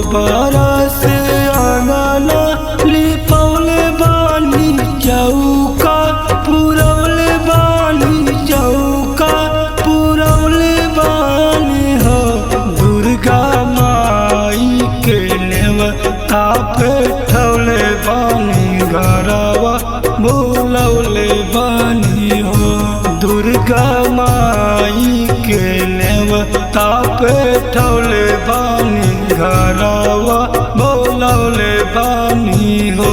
बरस आंगना लिपौले बानी चौका पुरौले बानी चौका पुरौले बानी हो दुर्गा माई के नेवता पे ठौले बानी घरवा बोलौले बानी हो दुर्गा माई के नेवता पे ठौले बानी घरवा बोलौले बानी हो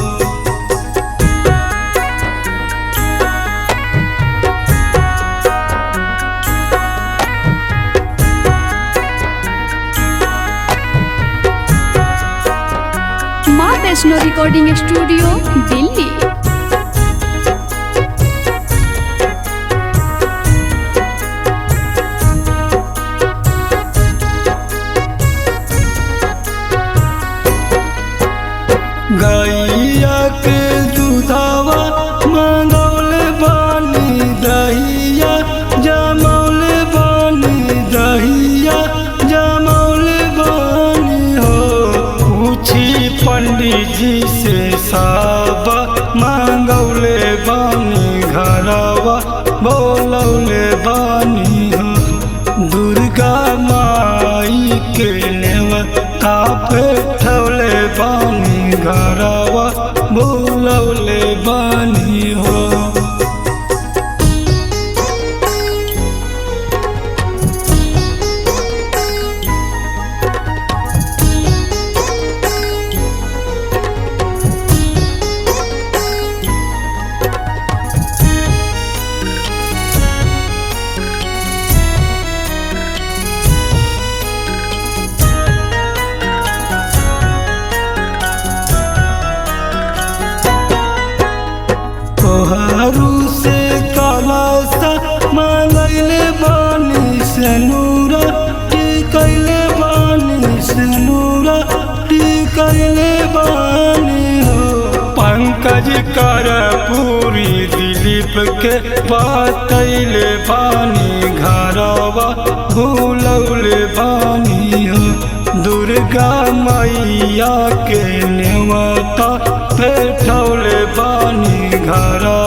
माँ वैष्णो रिकॉर्डिंग स्टूडियो दिल्ली गैया के दूधावा मंगौले बानी दहिया जमौले बानी दहिया जमौले बानी हो पूछी पंडित जी से सब मंगौले बानी घरवा बोलौले बानी हो दुर्गा माई के नेवता पे ठौले बानी घरवा बोलौले बानी हो तोहरू से कलसा मांगले बानी सनूरा टिकैले बानी सनूरा टिकैले बानी हो पंकज कर पूरी दिलीप के बतैले बानी घरवा भूलौले बानी हो दुर्गा मैया के नेवता पे ठौले बानी घर